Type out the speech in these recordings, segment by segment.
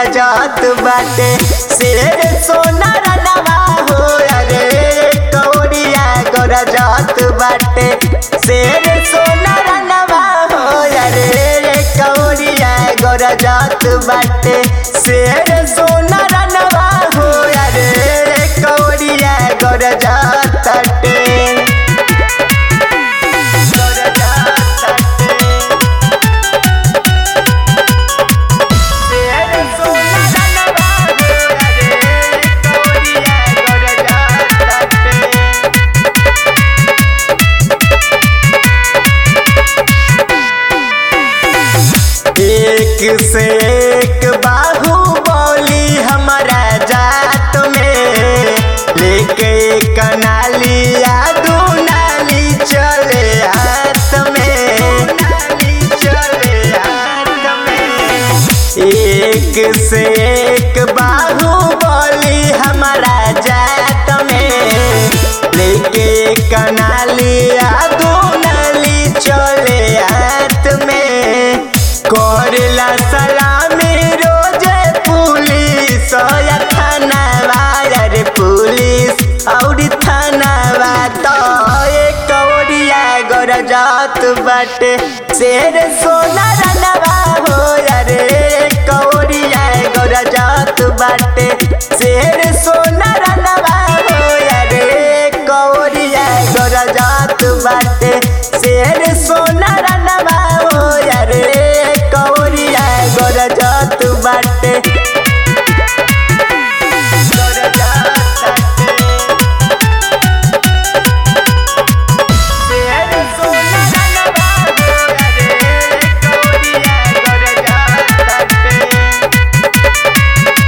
गरजत बाटे शेर सोना रनवा हो अरे कौड़िया गरजत बाटे शेर सोना रनवा हो अरे कौड़िया गरजत बाटे शेर सोना रनवा हो अरे कौड़िया गरजत बाटे एक से एक बाहुबली हमारा जात में लेके कनालिया दू नाली चले हाथ में नाली चले हाथ में एक से एक बाहुबली हमारा जात में लेके कनालिया दू नाली चले हाथ में करेला सलामी रोजे पुलिस या थानावा रे पुलिस और थानावा तो एक कौड़िया गरजत बाटे शेर सोना रनवा हो रे कौड़िया गरजत बाटे शेर सोना रनवा हो रे कौड़िया गरजत बाटे शेर सोना रनवा हो रे कौड़िया गरजत बाटे शेर सोना रनवा हो रे कौड़िया गरजत बाटे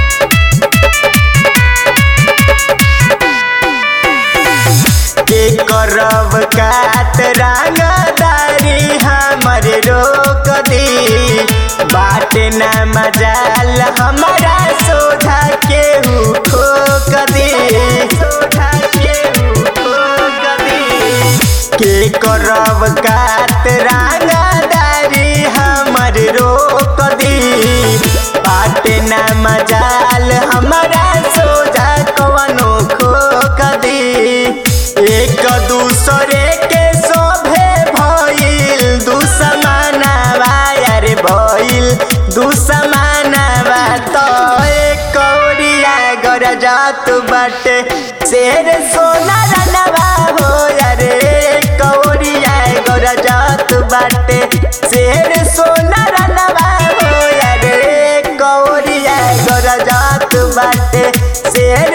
के करब कात रंगदारी हमर रोक दी बाटे न मजाल हमारा सोधा केहू ठोक दी सोधा केहू ठोक दी के करब कात रंगदारी हमर रोक दी बाटे न मजाल हमारा सोझा कवनो खोक दी एक दूसरे के शोभे भइल दुश्मनवा यार भइल दुश्मनवा तो एक कौड़िया गरजत बाटे शेर सोना रनवा हो रे कौड़िया गरजत बाटे शेर सोना रनवा हो रे कौड़िया गरजत बाटे शेर